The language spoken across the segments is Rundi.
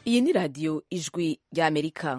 iyi ni radiyo ijwi ry'amerika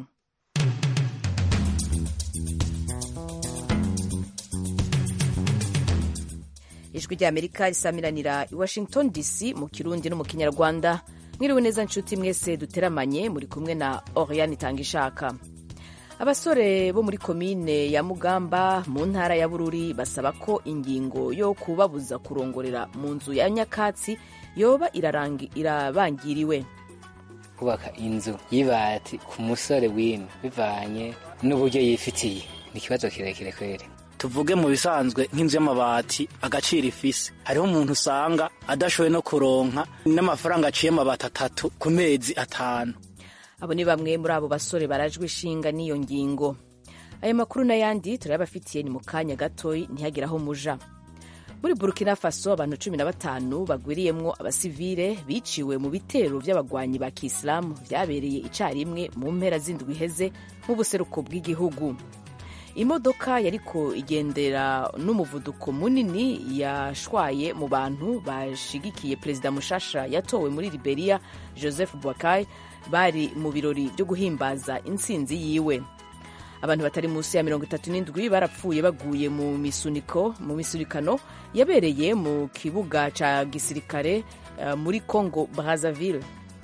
ijwi ry'amerika risamiranira i washington dc mu kirundi no mu kinyarwanda mwiriwe neza nshuti mwese duteramanye muri kumwe na oriane itanga ishaka abasore bo muri komine ya mugamba mu ntara ya bururi basaba ko ingingo yo kubabuza kurongorera mu nzu ya nyakatsi yoba irabangiriwe kubaka inzu y'ibati ku musore w'ino bivanye n'uburyo yifitiye ni ikibazo kirekire kwere tuvuge mu bisanzwe nk'inzu y'amabati agaciro ifise hariho umuntu usanga adashoboye no kuronka n'amafaranga aciye amabati atatu ku mezi atanu abo ni bamwe muri abo basore barajwe ishinga n'iyo ngingo ayo makuru n'ayandi turayabafitiye ni mu kanya gatoyi ntihagire aho muja muri burkina faso abantu cumi na batanu bagwiriyemwo abasivile biciwe mu bitero vy'abagwanyi ba kisilamu vyabereye icarimwe mu mpera z'indwi iheze mu buseruko bw'igihugu imodoka yariko igendera n'umuvuduko munini yashwaye mu bantu bashigikiye perezida mushasha yatowe muri liberia joseph boakai bari mu birori byo guhimbaza intsinzi yiwe abantu batari munsi ya mirongo itatu n'indwi barapfuye baguye mu misuniko mu misunikano yabereye mu kibuga ca gisirikare uh, muri congo brazzaville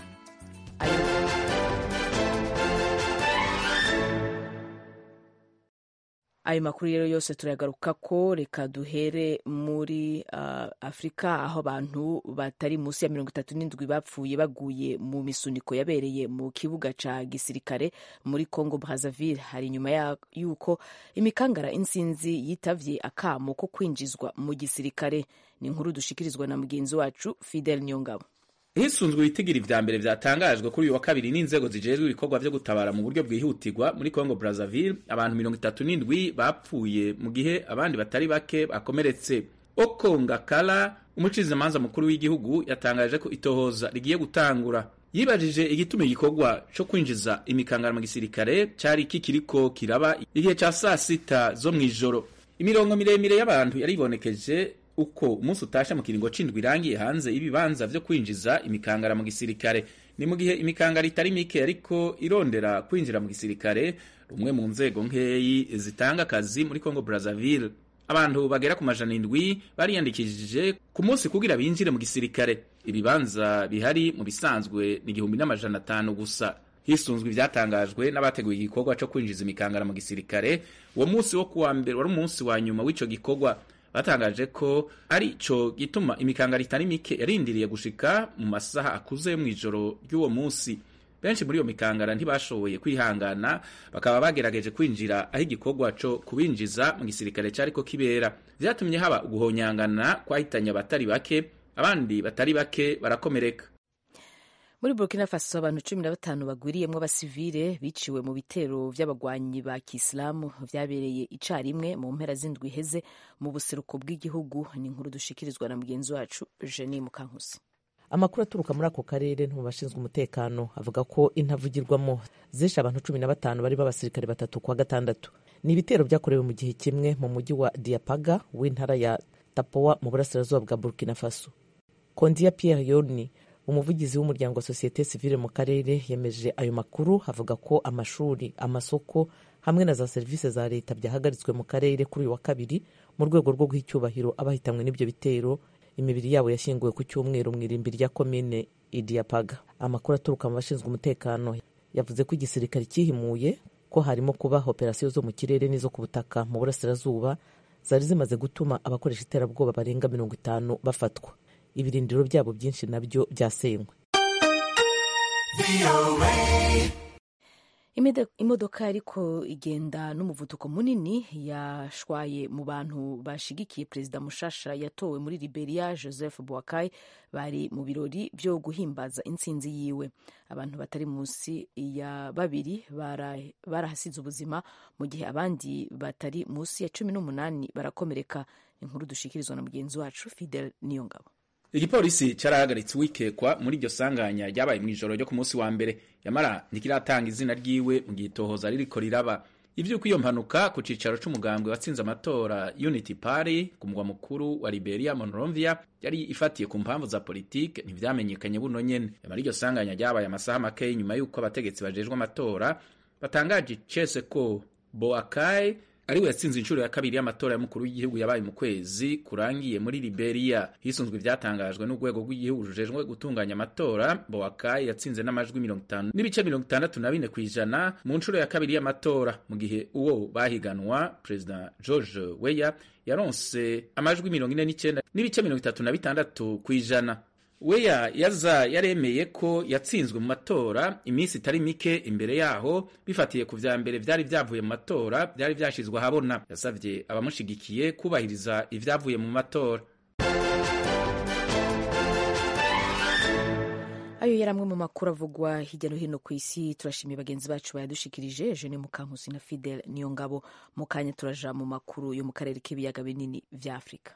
ayo makuru rero yose turayagaruka ko reka duhere muri uh, afurika aho abantu batari munsi ya mirongo itatu n'indwi bapfuye baguye mu misuniko yabereye mu kibuga ca gisirikare muri congo brazzaville hari inyuma y'uko imikangara insinzi yitavye akamo ko kwinjizwa mu gisirikare ni inkuru dushikirizwa na mugenzi wacu fidel nyongabo hisunzwe ibitigiri vya mbere vyatangajwe kuri uyu wa kabiri n'inzego zijejwe ibikorwa vyo gutabara mu buryo bwihutirwa muri Congo Brazzaville abantu mirongo itatu n'indwi bapfuye mu gihe abandi batari bake bakomeretse Okongakala umucirizamanza mukuru w'igihugu yatangaje ko itohoza rigiye gutangura yibajije igituma igikorwa co kwinjiza imikangara mu gisirikare cari kikiriko kiraba igihe ca saa sita zo mw'ijoro imirongo miremire y'abantu yaribonekeje uko umunsi utasha mu kiringo c'indwi irangiye hanze ibibanza vyo kwinjiza imikangara mu gisirikare ni mu gihe imikangara itari mike ariko irondera kwinjira mu gisirikare rumwe mu nzego nkeyi zitanga akazi muri Congo Brazzaville abantu bagera ku majana indwi bariyandikishije ku munsi kugira binjire mu gisirikare ibibanza bihari mu bisanzwe ni igihumbi n'amajana atanu gusa hisunzwe ivyatangajwe n'abateguye igikorwa co kwinjiza imikangara mu gisirikare uwo munsi wo kuwa mbere wari umunsi wa nyuma w'ico gikorwa batangaje ko ari co gituma imikangara itari mike yarindiriye gushika mu masaha akuze yo mw'ijoro ry'uwo munsi benshi muri iyo mikangara ntibashoboye kwihangana bakaba bagerageje kwinjira aho igikorwa co kubinjiza mu gisirikare cariko kibera vyatumye haba uguhonyangana kwahitanye abatari bake abandi batari bake barakomereka muri burkina faso abantu cumi na batanu bagwiriyemwo abasivile biciwe mu bitero vy'abagwanyi ba kisilamu vyabereye icarimwe mu mpera z'indwi iheze mu buseruko bw'igihugu ni inkuru dushikirizwa na mugenzi wacu jeni mukankusi amakuru aturuka muri ako karere no mu bashinzwe umutekano avuga ko intavugirwamo zishe abantu cumi na batanu barimo abasirikare batatu kwa gatandatu ni ibitero byakorewe mu gihe kimwe mu mujyi wa diapaga w'intara ya tapowa mu burasirazuba bwa burkina faso kondiya pierre yoni umuvugizi w'umuryango wa sosiyete sivile mu karere yemeje ayo makuru avuga ko amashuri amasoko hamwe na za serivisi za leta byahagaritswe mu karere kuri uyu wa kabiri mu rwego rwo guha icyubahiro abahitanywe n'ibyo bitero imibiri yabo yashyinguwe ku cyumweru mu irimbi rya komine idiapaga amakuru aturuka mu bashinzwe umutekano yavuze ko igisirikare cyihimuye ko harimo kuba operasiyo zo mu kirere n'izo ku butaka mu burasirazuba zari zimaze gutuma abakoresha iterabwoba barenga mirongo itanu bafatwa ibirindiro byabo byinshi nabyo byasenywe imodoka ariko igenda n'umuvuduko munini yashwaye mu bantu bashigikiye perezida mushasha yatowe muri liberia joseph boakai bari mu birori byo guhimbaza intsinzi yiwe abantu batari munsi ya babiri barahasize ubuzima mu gihe abandi batari munsi ya cumi n'umunani barakomereka inkuru dushikirizwa na mugenzi wacu fidel niyongabo igipolisi carahagaritse uwikekwa muri iryo sanganya ryabaye mw'ijoro ryo ku munsi wa mbere yamara ntikiratanga izina ryiwe mu gihe itohoza ririko riraba ivy'uko iyo mpanuka ku cicaro c'umugambwe watsinze amatora unity party ku mugwa mukuru wa liberia monrovia yari ifatiye ku mpamvu za politike ntivyamenyekanye buno nyene nyamara iryo sanganya ryabaye amasaha make nyuma y'uko abategetsi bajejwe amatora batangaje icese ko boakai ariwe yatsinze inshuro ya kabiri y'amatora y'umukuru w'igihugu yabaye mu kwezi kurangiye muri Liberia hisunzwe ivyatangajwe n'urwego rw'igihugu rujejwe gutunganya amatora Boakai yatsinze n'amajwi mirongo itanu n'ibice mirongo itandatu na bine kw'ijana mu nshuro ya kabiri y'amatora mu gihe uwo bahiganwa perezida George Weah yaronse amajwi mirongo ine n'icenda n'ibice mirongo itatu na bitandatu kw'ijana weya yaza yaremeye ko yatsinzwe mu matora iminsi itari mike imbere yaho bifatiye ku vya mbere vyari vyavuye mu matora vyari vyashizwe ahabona yasavye abamushigikiye kubahiriza ivyavuye mu matora ayo yari amwe mu makuru avugwa hirya no hino ku isi turashimiye bagenzi bacu bayadushikirije jene mukankusi na fidel niyo ngabo mu kanya turaja mu makuru yo mu karere k'ibiyaga binini vya afurika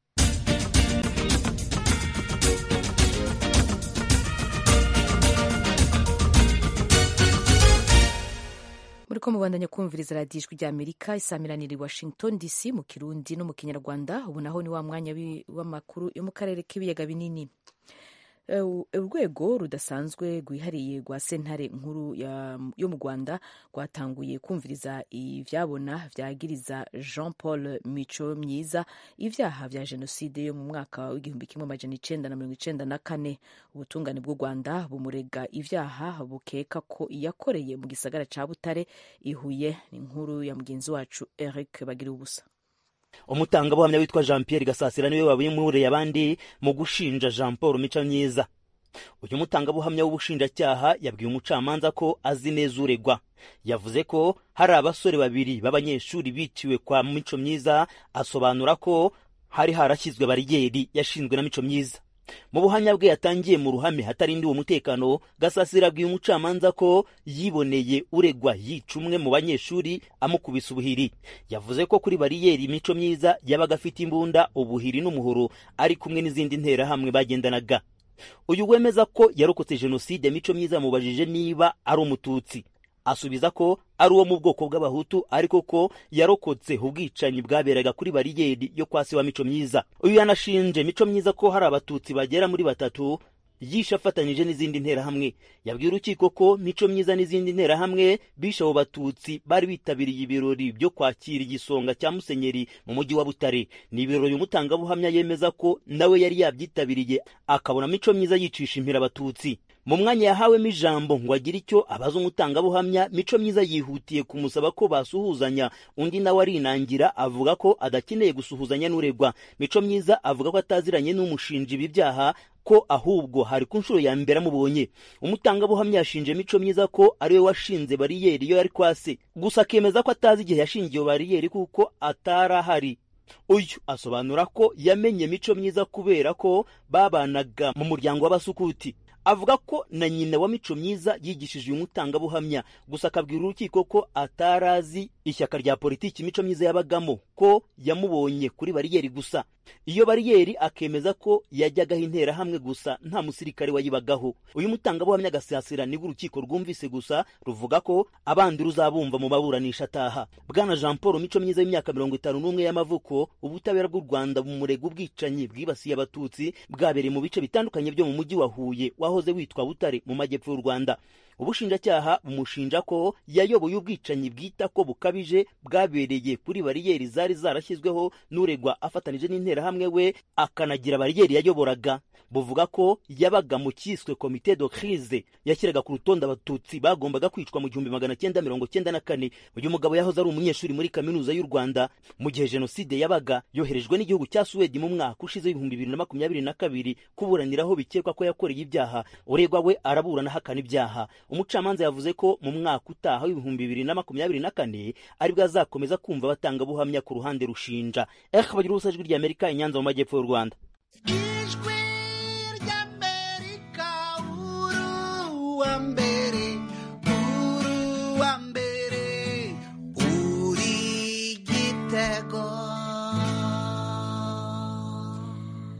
muri ko mubandanya kumviriza radiyo ijwi rya amerika isamiranira i washington dc mu kirundi no mu kinyarwanda ubu naho ni wa mwanya w'amakuru yo mu karere k'ibiyaga binini urwego rudasanzwe rwihariye rwa sentare nkuru yo mu rwanda rwatanguye kumviriza ivyabona vyagiriza jean paul mico myiza ivyaha vya jenoside yo mu mwaka w'igihumbi kimwe amajana icenda na mirongo icenda na kane ubutungane bw'u rwanda bumurega ivyaha bukeka ko yakoreye mu gisagara ca butare ihuye ni inkuru ya mugenzi wacu eric bagira ubusa umutangabuhamya witwa jean pierre gasasira niwe wabimuriye abandi mu gushinja jean paul mico myiza uyu mutangabuhamya w'ubushinjacyaha yabwiye umucamanza ko azi neza uregwa yavuze ko hari abasore babiri b'abanyeshuri biciwe kwa mico myiza asobanura ko hari harashyizwe bariyeri yashinzwe na mico myiza mu buhamya bwe yatangiye mu ruhame hatarindiwe umutekano gasasira abwiye umucamanza ko yiboneye uregwa yica umwe mu banyeshuri amukubise ubuhiri yavuze ko kuri bariyeri imico myiza yabaga afite imbunda ubuhiri n'umuhoro ari kumwe n'izindi nterahamwe bagendanaga uyu wemeza ko yarokotse jenoside mico myiza yamubajije niba ari umututsi asubiza ko ari uwo mu bwoko bw'abahutu ariko ko yarokotse ubwicanyi bwaberaga kuri bariyeri yo kwa se wa mico myiza uyu yanashinje mico myiza ko hari abatutsi bagera muri batatu yishe afatanyije n'izindi nterahamwe yabwiye urukiko ko mico myiza n'izindi nterahamwe bishe abo batutsi bari bitabiriye ibirori byo kwakira igisonga cya musenyeri mu mujyi wa butare ni ibirori umutangabuhamya yemeza ko nawe yari yabyitabiriye akabona mico myiza yicisha impira abatutsi mu mwanya yahawemo ijambo ngo agire icyo abaza umutangabuhamya mico myiza yihutiye kumusaba ko basuhuzanya undi nawe arinangira avuga ko adakeneye gusuhuzanya n'uregwa mico myiza avuga ko ataziranye n'umushinja ibi byaha ko ahubwo hari ku nshuro ya mbere amubonye umutangabuhamya yashinje mico myiza ko ariwe washinze bariyeri iyo yari kwase gusa akemeza ko atazi igihe yashingiye bariyeri kuko atari ahari uyu asobanura ko yamenye mico myiza kubera ko babanaga mu muryango w'abasukuti avuga ko na nyina wa mico myiza yigishije uyu mutangabuhamya gusa akabwira urukiko ko atarazi ishyaka rya politiki mico myiza yabagamo ko yamubonye kuri bariyeri gusa iyo bariyeri akemeza ko yajyagaho interahamwe gusa nta musirikare wayibagaho uyu mutangabuhamya agasasira nibwo urukiko rwumvise gusa ruvuga ko abandi ruzabumva mu maburanisha ataha bwana jean paul mico myiza y'imyaka mirongo itanu n'umwe y'amavuko ubutabera bw'u rwanda bumurega ubwicanyi bwibasiye abatutsi bwabereye mu bice bitandukanye byo mu mujyi wa huye wahoze witwa butare mu majyepfo y'u rwanda ubushinjacyaha bumushinja ko yayoboye ubwicanyi bwita ko bukabije bwabereye kuri bariyeri zari zarashyizweho n'uregwa afatanije n'interahamwe we akanagira bariyeri yayoboraga buvuga ko yabaga mu cyiswe komite de crise yashyiraga ku rutonde abatutsi bagombaga kwicwa mu gihumbi magana cyenda mirongo cyenda na kane uyu mugabo yahoze ari umunyeshuri muri kaminuza y'u rwanda mu gihe jenoside yabaga yoherejwe n'igihugu cya suwedi mu mwaka ushize w'ibihumbi bibiri na makumyabiri na kabiri kuburaniraho bikekwa ko yakoreye ibyaha uregwa we araburana ahakana ibyaha umucamanza yavuze ko mu mwaka utaha w'ibihumbi bibiri na makumyabiri na kane aribwo azakomeza kumva abatangabuhamya ku ruhande rushinja eh bagira ubusa ijwi ry'amerika inyanza mu majyepfo y'u rwanda ijwi ry'amerika uruwa mbere uruwa mbere uri gitego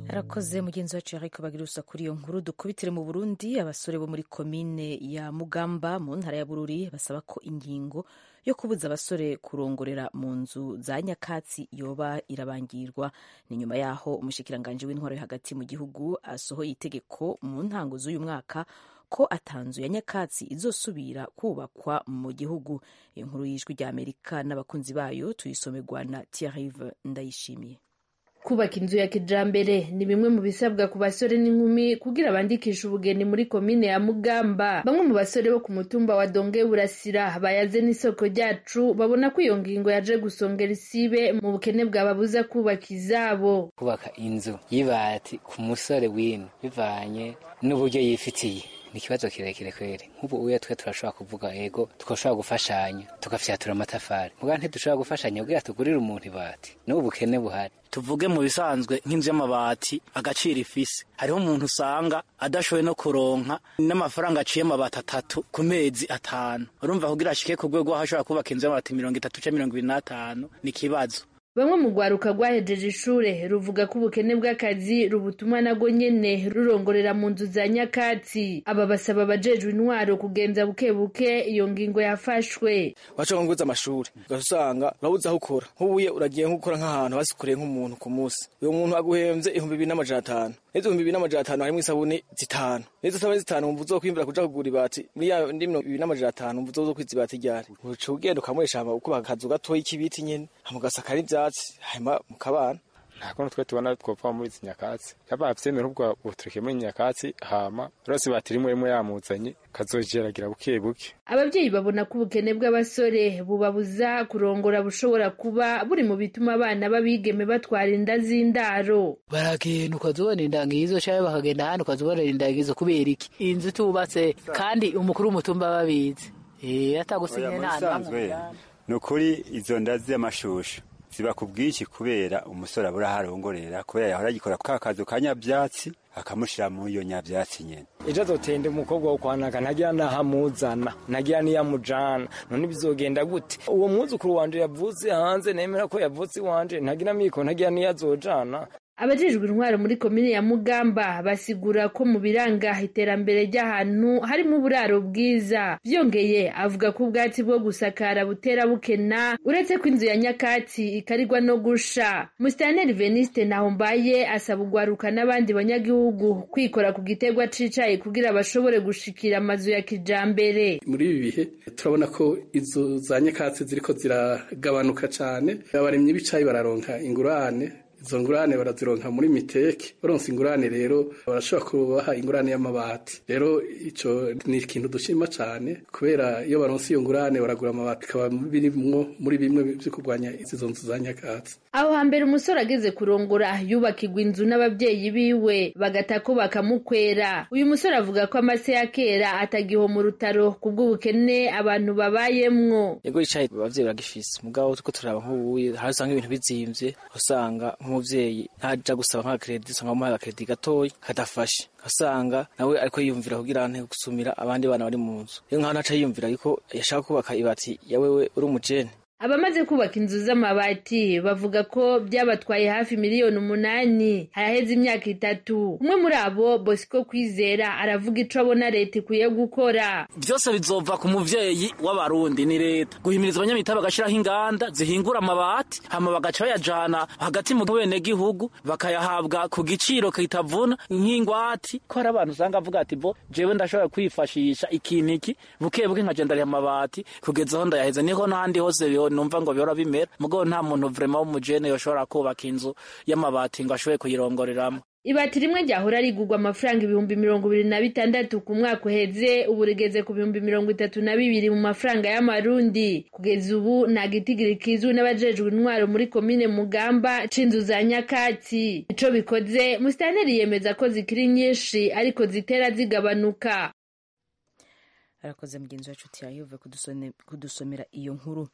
arakoze mugenzi wacu yariko bagira urusa kuri iyo nkuru dukubitire mu burundi abasore bo muri komine ya mugamba mu ntara ya bururi basaba ko ingingo yo kubuza abasore kurongorera mu nzu za nyakatsi yoba irabangirwa ni nyuma yaho umushikiranganji w'intwaro yo hagati mu gihugu asohoye itegeko mu ntango z'uyu mwaka ko atanzu ya nyakatsi izosubira kubakwa mu gihugu iyo nkuru y'ijwi rya amerika n'abakunzi bayo tuyisomerwa na tiarive ndayishimiye kubaka inzu ya kijambere ni bimwe mu bisabwa ku basore n'inkumi kugira bandikishe ubugeni muri komine ya mugamba bamwe mu basore bo ku mutumba wa donge burasira bayaze n'isoko ryacu babona ko iyo ngingo yaje gusongera isibe mu bukene bwababuza kubaka izabo kubaka inzu y'ibati ku musore w'ino bivanye n'uburyo yifitiye ni ikibazo kirekire kweri nk'ubu uya twe turashobora kuvuga ego tukashobora gufashanya tugafyatura amatafari muga ntidushobora gufashanya kugira tugurire umuntu ibati n'ubu bukene buhari tuvuge mu bisanzwe nk'inzu y'amabati agaciro ifise hariho umuntu usanga adashoboye no kuronka n'amafaranga aciye amabati atatu ku mezi atanu urumva kugira ashike ku rwego aho ashobora kubaka inzu y'amabati mirongo itatu canke mirongo ibiri n'atanu ni ikibazo bamwe mu rwaruka rwahejeje ishure ruvuga ko ubukene bw'akazi rubutuma nago nyene rurongorera mu nzu za nyakatsi aba basaba abajejwe intwaro kugenza buke buke iyo ngingo yafashwe washaka nguza amashuri ugasanga urabuze aho ukora nk'ubuye uragiye nk'ukora nk'ahantu basikoreye nk'umuntu ku munsi uyo muntu aguhemvye ibihumbi bibiri n'amajana atanu n'izo ibihumbi bibiri n'amajana atanu harimwo isabuni zitanu n'izo sabuni zitanu wumva uzokwimbura kuja kugura ibati muri ya ndi mirongo ibiri n'amajana atanu wumva uzokwiza ibati ryari uca ugenda ukamuresha hama ukubaka akazu gatoyi k'ibiti nyene hama ugasakara ivyatsi hanyuma mukabana nta kuntu twe tubona twopfa muri izi nyakatsi yaba avyemera ubwo butureke muri nyakatsi hama rose bati rimwe rimwe yamuzanye kazogeragira buke buke ababyeyi babona ko ubukene bw'abasore bubabuza kurongora bushobora kuba buri mu bituma abana b'abigeme batwara inda z'indaro baragenda ukazubona inda ngizo canke bakagenda ahandi ukazubona inda ngizo kubera iki inzu tubatse kandi umukuru w'umutumba babizi eh atagusinye nta ni ukuri izo nda z'amashusho ziba ku bwinshi kubera umusore abura harongorera kubera yahora agikora ka kazu ka nyabyatsi akamushira muri iyo nyabyatsi nyene ejo azotenda umukobwa wo kwanaka ntagira nahamuzana ntagira niyamujana none bizogenda gute uwo mwuzukuru wanje yavutse hanze nemera ko yavutse iwanje ntagira miko ntagira niyazojana abajejwe intwaro muri komine ya mugamba basigura ko mu biranga iterambere ry'ahantu harimo uburaro bwiza byongeye avuga ko ubwatsi bwo gusakara butera bukena uretse ko inzu ya nyakatsi ikarigwa no gusha musitanteri veniste nahombaye asaba ugwaruka n'abandi banyagihugu kwikora ku gitegwa cicaye kugira bashobore gushikira amazu ya kijambere muri ibi bihe turabona ko inzu za nyakatsi ziriko ziragabanuka cane abarimyi b'icayi bararonka ingurane izo ngurane barazironka muri miteke baronse ingurane rero barashobora kubaha ingurane y'amabati rero ico ni ikintu dushima cane kubera iyo baronse iyo ngurane baragura amabati bikaba birimwo muri bimwe vyo kurwanya izo nzu za nyakatsi aho hambere umusore ageze kurongora yubakirwa inzu n'ababyeyi biwe bagata ko bakamukwera uyu musore avuga ko amase ya kera atagiho mu rutaro kubw'ubukene abantu babayemwo yego icayi abavyeyi baragifise mugabo tuko turaba nk'ubuye hari usanga ibintu bizimvye usanga nk'umuvyeyi ntaja gusaba nka kredi usanga bamuhaye akaredi gatoyi kadafashe asanga nawe ariko yiyumvira kugira ante gusumira abandi bana bari mu nzu rero nkaho ntaca yiyumvira yuko yashaka kubaka ibati ya wewe uri umujene abamaze kubaka inzu z'amabati bavuga ko byabatwaye hafi miliyoni umunani haraheze imyaka itatu umwe muri abo bosco kwizera aravuga ico abona leta ikwiye gukora byose bizova ku muvyeyi w'abarundi ni leta guhimiriza abanyamita bagashiraho inganda zihingura amabati hama bagaca bayajana hagati mu benegihugu bakayahabwa ku giciro kitavuna nk'ingwati ko hari abantu usanga avuga ati bo jewe ndashobora kwifashisha ikintu iki buke buke nkaja ndariha amabati kugeza aho ndayaheza niho n'ahandi hose numva ngo bihora bimera mugabo nta muntu vrema w'umujene yoshobora kubaka inzu y'amabati ngo ashobore kuyirongoreramo ibati rimwe ryahora rigurwa amafaranga ibihumbi mirongo ibiri na bitandatu ku mwaka uheze ubu rigeze ku bihumbi mirongo itatu na bibiri mu mafaranga y'amarundi kugeza ubu nta gitigiri kizwi n'abajejwe intwaro muri komine mugamba c'inzu za nyakatsi ico bikoze musitanteri yemeza ko zikiri nyinshi ariko zitera zigabanuka arakoze mugenzi wacu tiyayove kudusomera iyo nkuru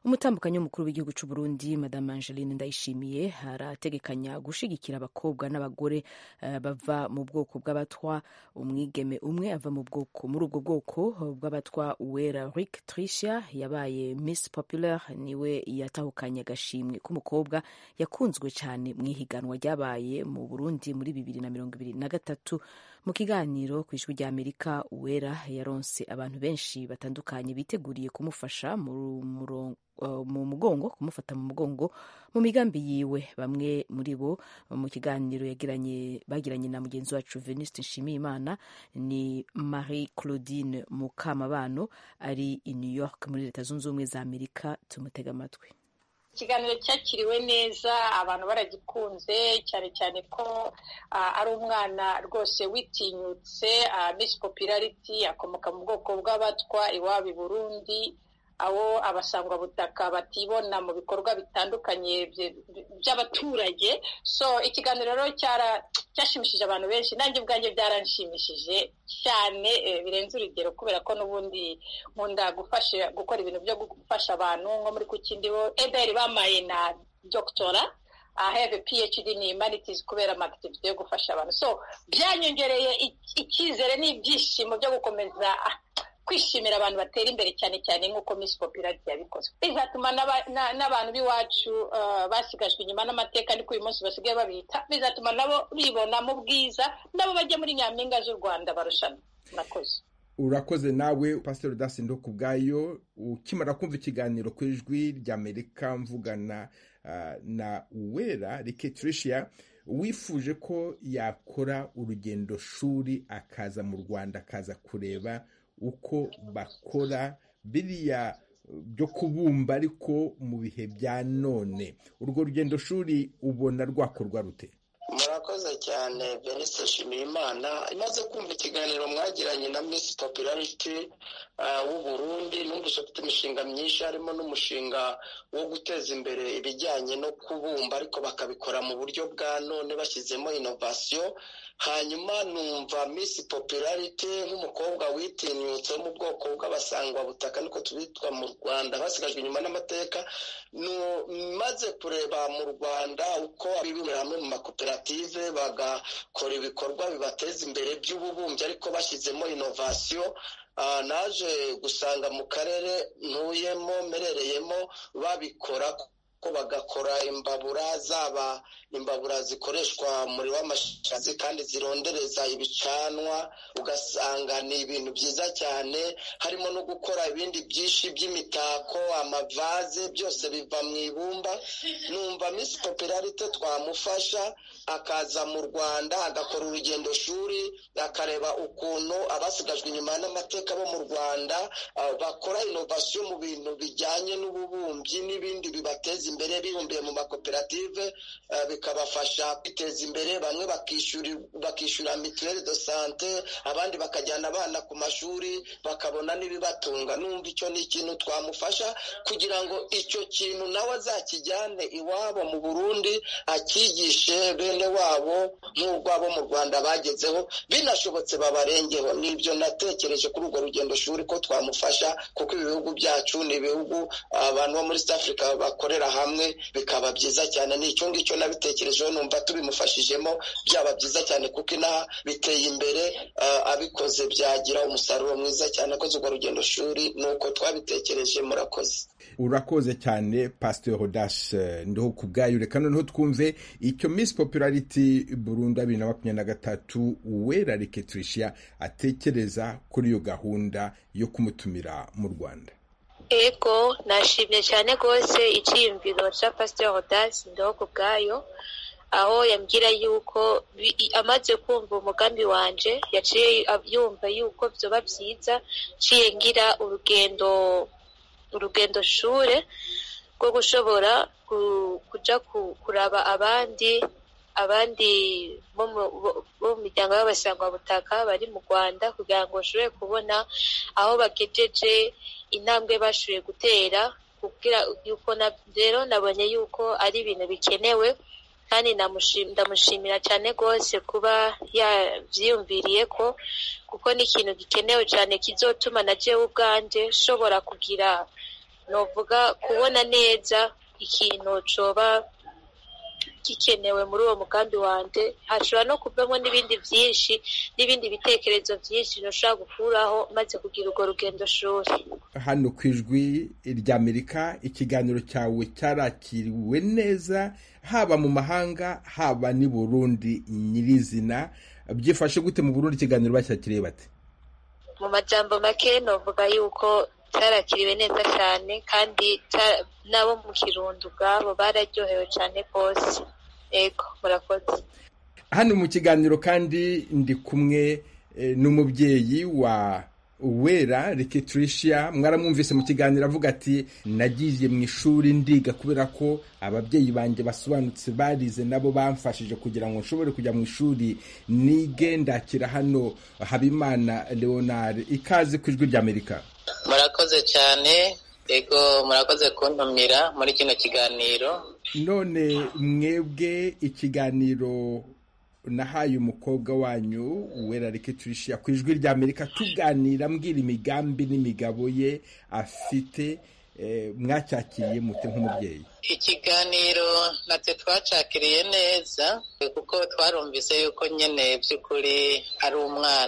umutambukanyi w'umukuru w'igihugu cy'u Burundi madame Angeline Ndayishimiye arategekanya gushigikira abakobwa n'abagore uh, bava mu bwoko bw'abatwa umwigeme umwe ava mu bwoko muri ubwo bwoko bw'abatwa Uwera Rick Tricia yabaye Miss Popular niwe yatahukanye agashimwe k'umukobwa yakunzwe cyane mu ihiganwa ryabaye mu Burundi muri bibiri na mirongo ibiri na gatatu mu kiganiro ku ijwi ry'Amerika Uwera yaronse abantu benshi batandukanye biteguriye kumufasha mu murongo mu mugongo kumufata mu mugongo mu migambi yiwe bamwe muri bo mu kiganiro yagiranye bagiranye na mugenzi wacu Venuste Nshimiyimana ni Marie Claudine Mukamabano ari i New York muri leta zunze ubumwe za Amerika tumutega amatwi ikiganiro cyakiriwe neza abantu baragikunze cyane cyane ko ari umwana rwose witinyutse Miss Popularity akomoka mu bwoko bw'abatwa iwabo i Burundi aho abasangwabutaka batibona mu bikorwa bitandukanye by'abaturage so ikiganiro rero cyashimishije abantu benshi nanjye ubwanjye byaranshimishije cyane birenze urugero kubera ko n'ubundi nkunda gufasha gukora ibintu byo gufasha abantu nko muri kukindiho ederi bamaye na dogitora I have a PhD in humanities kubera amakitivite yo gufasha abantu so byanyongereye icyizere n'ibyishimo byo gukomeza kwishimira abantu batera imbere cyane cyane nk'uko Miss Popularity yabikoze bizatuma n'abantu b'iwacu basigajwe inyuma n'amateka niko uyu munsi basigaye babita bizatuma nabo bibona mu bwiza nabo bajya muri nyampinga z'u Rwanda barushanwa murakoze urakoze nawe pasiteri dasindo ku bwayo ukimara kumva ikiganiro ku ijwi ry'amerika mvugana na uwera riketirishia wifuje ko yakora urugendo shuri akaza mu rwanda akaza kureba uko bakora biriya byo kubumba ariko mu bihe bya none urwo rugendo shuri ubona rwakorwa rute murakoze cyane venise nshimiyimana imaze kumva ikiganiro mwagiranye na misi popularity w'u Burundi numvise ufite imishinga myinshi harimo n'umushinga wo guteza imbere ibijyanye no kubumba ariko bakabikora mu buryo bwa none bashyizemo inovasiyo hanyuma numva misi popularity nk'umukobwa witinyutse wo mu bwoko bw'abasangwabutaka niko tubitwa mu rwanda basigajwe inyuma n'amateka maze kureba mu rwanda uko bibumira hamwe mu makoperative bagakora ibikorwa bibateza imbere by'ububumbyi ariko bashyizemo inovasiyo naje gusanga mu karere ntuyemo merereyemo babikora ko bagakora imbabura zaba imbabura zikoreshwa umuriro w'amashanyarazi kandi zirondereza ibicanwa ugasanga ni ibintu byiza cyane harimo no gukora ibindi byinshi by'imitako amavaze byose biva mu ibumba numva misi popularite twamufasha akaza mu rwanda agakora urugendo shuri akareba ukuntu abasigajwe inyuma n'amateka bo mu rwanda bakora inovasiyo mu bintu bijyanye n'ububumbyi n'ibindi bibateza imbere bibumbiye mu makoperative bikabafasha kwiteza imbere bamwe bakishyura mituweli do sante abandi bakajyana abana ku mashuri bakabona n'ibibatunga numva icyo ni ikintu twamufasha kugira ngo icyo kintu nawe azakijyane iwabo mu burundi akigishe bene wabo nk'urwabo mu rwanda bagezeho binashobotse babarengeho nibyo natekereje kuri urwo rugendo shuri ko twamufasha kuko ibi bihugu byacu ni ibihugu abantu bo muri south africa bakorera hamwe bikaba byiza cyane ni icyo ngicyo nabitekerejeho numva tubimufashijemo byaba byiza cyane kuko inaha biteye imbere abikoze byagira umusaruro mwiza cyane akoze urwo rugendo shuri ni uko twabitekereje murakoze urakoze cyane pasiteri hodashe ndiho ku bwayo reka noneho twumve icyo misi popularity burundu bibiri na makumyabiri na gatatu uwera riketurisha atekereza kuri iyo gahunda yo kumutumira mu rwanda ego nashimye cyane rwose icyiyumviro cya pasiteri hodasi ndiho ku bwayo aho yambwira yuko amaze kumva umugambi wanje yaciye yumva yuko byoba byiza nciye ngira urugendo urugendo shure rwo gushobora kujya kuraba abandi abandi bo mu miryango y'abasangwabutaka bari mu rwanda kugira ngo bashobore kubona aho bagejeje intambwe bashoboye gutera kugira yuko rero nabonye yuko ari ibintu bikenewe kandi ndamushimira cyane rwose kuba yabyiyumviriye ko kuko ni ikintu gikenewe cyane kizotuma na jewe ubwanjye nshobora kugira novuga kubona neza ikintu coba gikenewe muri uwo mugambi wanje hashobora no kuvamo n'ibindi vyinshi n'ibindi bitekerezo vyinshi noshobora gukuraho maze kugira urwo rugendo shuri hano ku ijwi ry'amerika ikiganiro cyawe cyarakiriwe neza haba mu mahanga haba n'i burundi nyirizina byifashe gute mu burundi ikiganiro bacyakiriye bate mu majambo make novuga yuko cyarakiriwe neza cyane kandi ca- n'abo mu kirundo ubwabo bararyohewe cyane rwose ego murakoze hano mu kiganiro kandi ndi kumwe eh, n'umubyeyi wa wera Tricia mwaramwumvise mu kiganiro avuga ati nagiye mu ishuri ndiga kubera ko ababyeyi banjye basobanutse barize nabo bamfashije kugira ngo nshobore kujya mu ishuri nige ndakira hano habimana leonard ikaze ku ijwi ry'amerika murakoze cyane ego murakoze kuntumira muri kino kiganiro none mwebwe ikiganiro nahaye umukobwa wanyu wera Tricia ku ijwi ry'amerika tuganira mbwira imigambi n'imigabo ye afite eh, mwacyakiriye mute nk'umubyeyi ikiganiro natwe twacakiriye neza kuko twarumvise yuko nyine by'ukuri ari umwana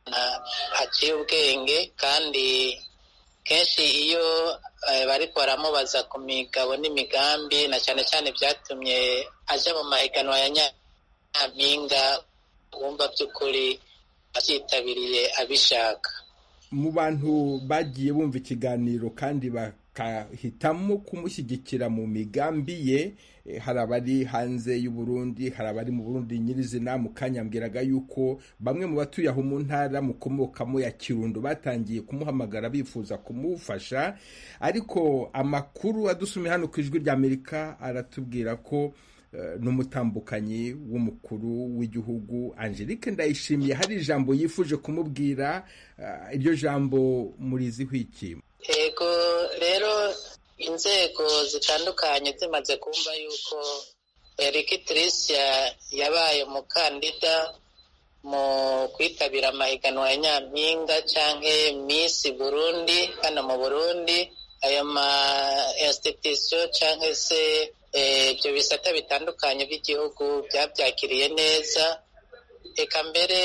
aciye ubwenge kandi kenshi iyo eh, bariko baramubaza ku migabo n'imigambi na cyane cyane byatumye aja mu mahiganwa ya nyampinga wumva by'ukuri acyitabiriye abishaka mu bantu bagiye bumva ikiganiro kandi bakahitamo kumushyigikira mu migambi ye eh, hari abari hanze y'u Burundi hari abari mu Burundi nyirizina mu kanya mbwiraga yuko bamwe mu batuye aho mu ntara mukomokamo ya Kirundo batangiye kumuhamagara bifuza kumufasha ariko amakuru adusumye hano ku ijwi ry'Amerika aratubwira ko eh, n'umutambukanyi w'umukuru w'igihugu Angelique Ndayishimiye hari ijambo yifuje kumubwira eh, iryo jambo muriziho iki ego rero inzego zitandukanye zimaze kumva yuko Eric Tricia yabaye umukandida mu kwitabira amahiganwa ya nyampinga canke Miss Burundi hano mu Burundi ayo ma institution canke se eh, ibyo bisata bitandukanye by'igihugu byabyakiriye neza eka mbere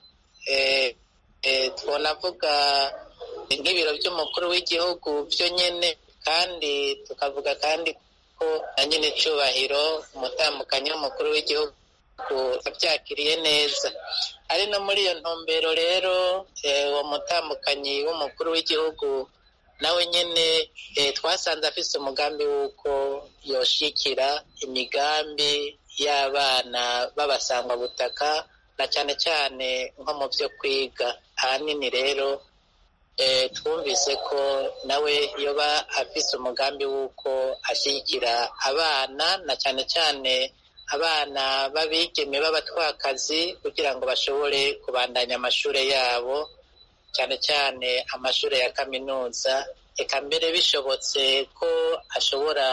eh, eh, twonavuga nk'ibiro by'umukuru w'igihugu byo nyene kandi tukavuga kandi ko na nyine icyubahiro umutambukanyi w'umukuru w'igihugu abyakiriye neza ari no muri iyo ntumbero rero eh, uwo mutambukanyi w'umukuru w'igihugu nawe nyine eh, twasanze afise umugambi w'uko yoshikira imigambi y'abana b'abasangwabutaka na cyane cyane nko mu byo kwiga ahanini rero eh, twumvise ko nawe yoba afise umugambi w'uko ashyigikira abana na cyane cyane abana b'abigeme b'abatwakazi kugira ngo bashobore kubandanya amashuri yabo cyane cyane amashuri ya kaminuza eka mbere bishobotse ko ashobora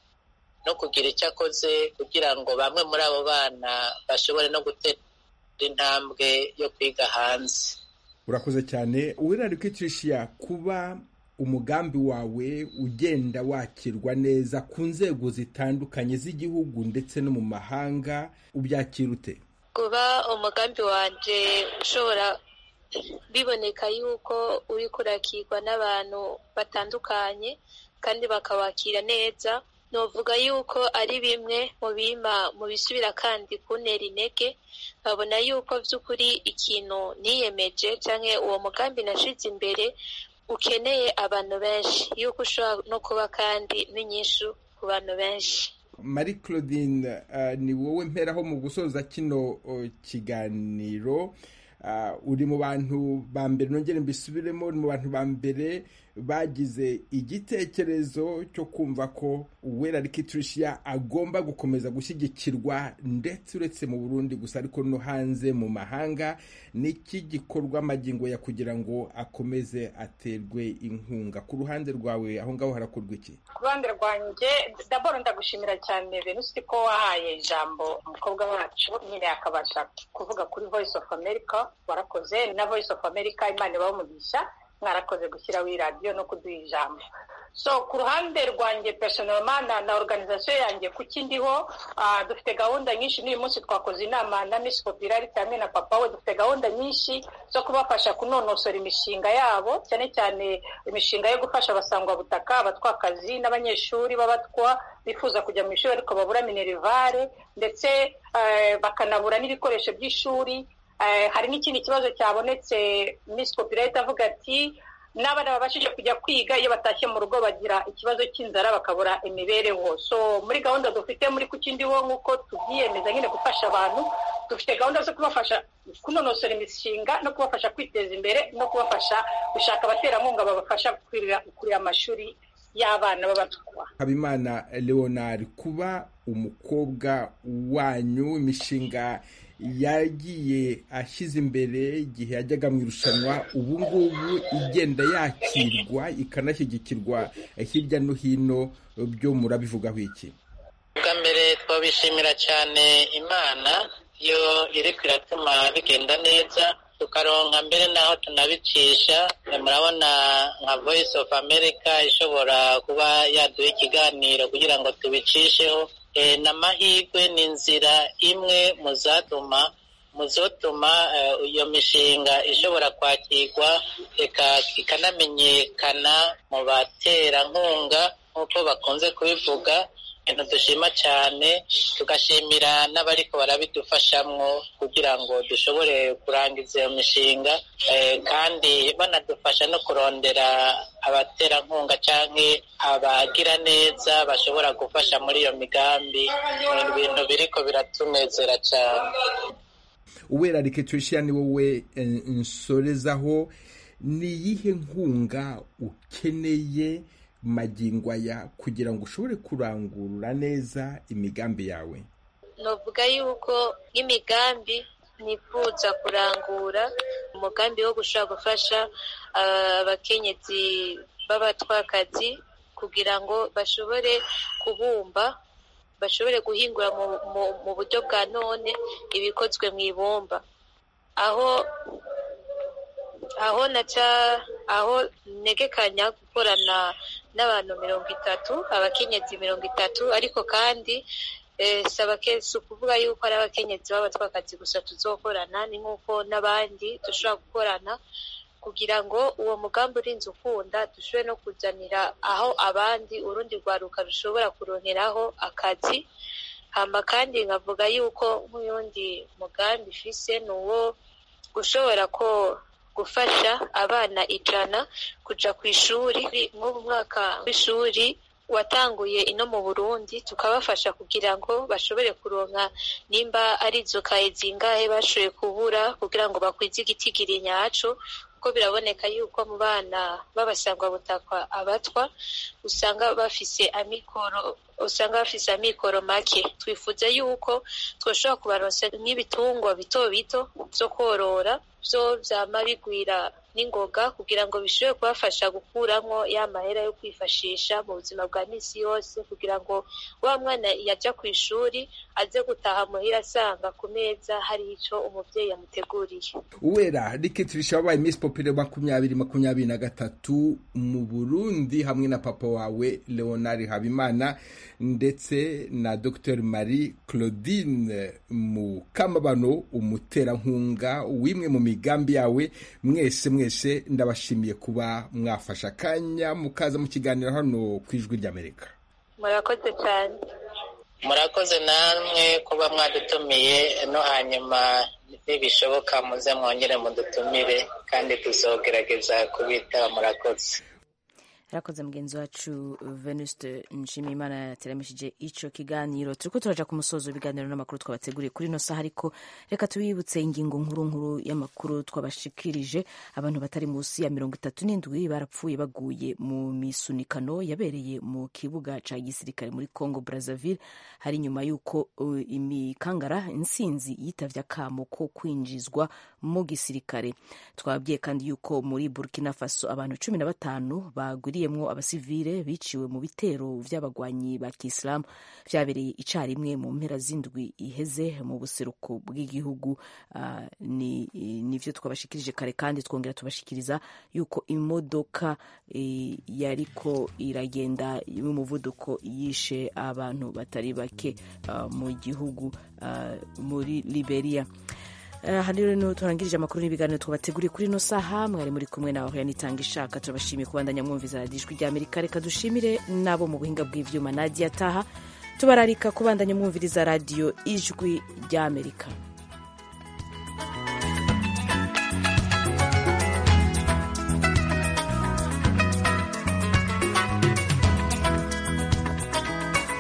no kugira icyo akoze kugira ngo bamwe muri abo bana bashobore no gutera intambwe yo kwiga hanze urakoze cyane uwirari kwicisha kuba umugambi wawe ugenda wakirwa neza ku nzego zitandukanye z'igihugu ndetse no mu mahanga ubyakira ute kuba umugambi wanje ushobora biboneka yuko uri kurakirwa n'abantu batandukanye kandi bakawakira neza novuga yuko ari bimwe mu bima mu bisubira kandi kuntera intege nkabona yuko by'ukuri ikintu niyemeje cyangwa uwo mugambi nashize imbere ukeneye abantu benshi yuko ushobora no kuba kandi n'inyishu ku bantu benshi marie claudine uh, ni wowe mperaho mu gusoza kino uh, kiganiro uh, uri mu bantu ba mbere nongere mbisubiremo uri mu bantu ba mbere bagize igitekerezo cyo kumva ko uwera Tricia agomba gukomeza gushyigikirwa ndetse uretse mu burundi gusa ariko no hanze mu mahanga n'iki gikorwa amagingo ya kugira ngo akomeze aterwe inkunga ku ruhande rwawe aho ngaho harakorwa iki ku ruhande rwanjye daboro ndagushimira cyane venusi ko wahaye ijambo umukobwa wacu nyine akabasha kuvuga kuri voice of america warakoze na voice of america imana ibaho umugisha mwarakoze gushyiraho iyi radiyo no kuduha ijambo so ku ruhande rwanjye personelma na, na organisation yanjye kuki ndiho uh, dufite gahunda nyinshi n'uyu munsi twakoze inama na miss popularity hamwe na papa we dufite gahunda nyinshi zo kubafasha kunonosora imishinga yabo cyane cyane imishinga yo gufasha abasangwabutaka abatwakazi n'abanyeshuri b'abatwa bifuza kujya mu ishuri ariko babura minerivare ndetse uh, bakanabura n'ibikoresho by'ishuri uh, hari n'ikindi kibazo cyabonetse miss popularity avuga ati n'abana babashije kujya kwiga iyo batashye mu rugo bagira ikibazo cy'inzara bakabura imibereho so muri gahunda dufite muri kukindiho nk'uko tubyiyemeza nyine gufasha abantu dufite gahunda zo kubafasha kunonosora imishinga no kubafasha kwiteza imbere no kubafasha gushaka abaterankunga babafasha kurira amashuri y'abana b'abatwa habimana leonard kuba umukobwa wanyu imishinga yagiye ashyize imbere igihe yajyaga mu irushanwa ubu ngubu igenda yakirwa ikanashyigikirwa hirya no hino byo murabivugaho iki bwa mbere twabishimira cyane imana yo iri iratuma bigenda neza tukaronka mbere n'aho tunabicisha murabona nka voice of america ishobora kuba yaduha ikiganiro kugira ngo tubicisheho n'amahirwe ni inzira imwe mu zatuma mu zotuma iyo mishinga ishobora kwakirwa ikanamenyekana mu baterankunga nk'uko bakunze kubivuga ibintu dushima cyane tugashimira n'abariko barabidufashamwo kugira ngo dushobore kurangiza iyo mishinga kandi banadufasha no kurondera abaterankunga cyangwa abagira neza bashobora gufasha muri iyo migambi ibintu biriko biratunezera cyane uwera riketurishiya ni wowe nsorezaho ni iyihe nkunga ukeneye magingo aya kugira ngo ushobore kurangurura neza imigambi yawe navuga yuko nk'imigambi nifuza kurangura umugambi wo gushobora gufasha abakenyezi b'abatwakazi kugira ngo bashobore kubumba bashobore guhingura mu buryo bwa none ibikozwe mu ibumba aho aho naca aho negekanya gukorana n'abantu mirongo itatu abakenyezi mirongo itatu ariko kandi si ukuvuga yuko ari abakenyezi b'abatwakazi gusa tuzokorana ni nk'uko n'abandi dushobora gukorana kugira ngo uwo mugambi urinze ukunda dushobore no kuzanira aho abandi urundi rwaruka rushobora kuronkeraho akazi hamba kandi nkavuga yuko nk'uyundi mugambi ifise ni uwo gushobora ko gufasha abana ijana kuja ku ishuri nk'ubu mwaka w'ishuri watanguye ino mu burundi tukabafasha kugira ngo bashobore kuronka nimba ari izo kaye zingahe bashoboye kubura kugira ngo bakwize igitigiri nyaco kuko biraboneka yuko mu bana b'abasangwabutakwa abatwa usanga bafise amikoro usanga bafise amikoro make twifuza yuko twoshobora kubaronsa nk'ibitungwa bito bito vyo korora vyo vyama bigwira n'ingoga kugira ngo bishobore kubafasha gukuramwo ya mahera yo kwifashisha mu buzima bwa misi yose kugira ngo wa mwana yaja ku ishuri aze gutaha muhira asanga ku meza hari ico umuvyeyi yamuteguriye uwera rikitirisha wabaye miss popire makumyabiri makumyabiri na gatatu mu burundi hamwe na papa wawe leonard habimana ndetse na dr marie claudine mukamabano umuterankunga w'imwe mu migambi yawe mwese mwese ndabashimiye kuba mwafashe akanya mukaza mu kiganiro hano ku ijwi ry'amerika murakoze cyane murakoze namwe kuba mwadutumiye no hanyuma nibishoboka muze mwongere mudutumire kandi tuzogerageza kubitaba murakoze yarakoze mugenzi wacu venuste nshimiyimana yateramishije ico kiganiro turiko turaja ku musozo w'ibiganiro n'amakuru twabateguriye kuri ino saha ariko reka tubibutse ingingo nkuru nkuru y'amakuru twabashikirije abantu batari munsi ya mirongo itatu n'indwi barapfuye baguye mu misunikano yabereye mu kibuga ca gisirikare muri congo brazzaville hari nyuma y'uko uh, imikangara insinzi yitavye akamo ko kwinjizwa mu gisirikare twababwiye kandi yuko muri burkina faso abantu cumi na batanu bagwiriye bahurikiyemwo abasivile biciwe mu bitero vy'abagwanyi ba kisilamu vyabereye icarimwe mu mpera z'indwi iheze mu buseruko bw'igihugu uh, ni nivyo twabashikirije kare kandi twongera tubashikiriza yuko imodoka e, yariko iragenda y'umuvuduko yishe abantu batari bake uh, mu gihugu uh, muri Liberia aha rero niho turangirije amakuru n'ibiganiro twabateguriye kuri ino saha mwari muri kumwe nawe yanitanga ishaka turabashimiye kubandanya mwumviza radiyo ijwi ry'amerika reka dushimire n'abo mu buhinga bw'ivyuma nadia taha tubararika kubandanya mwumviriza radiyo ijwi ry'amerika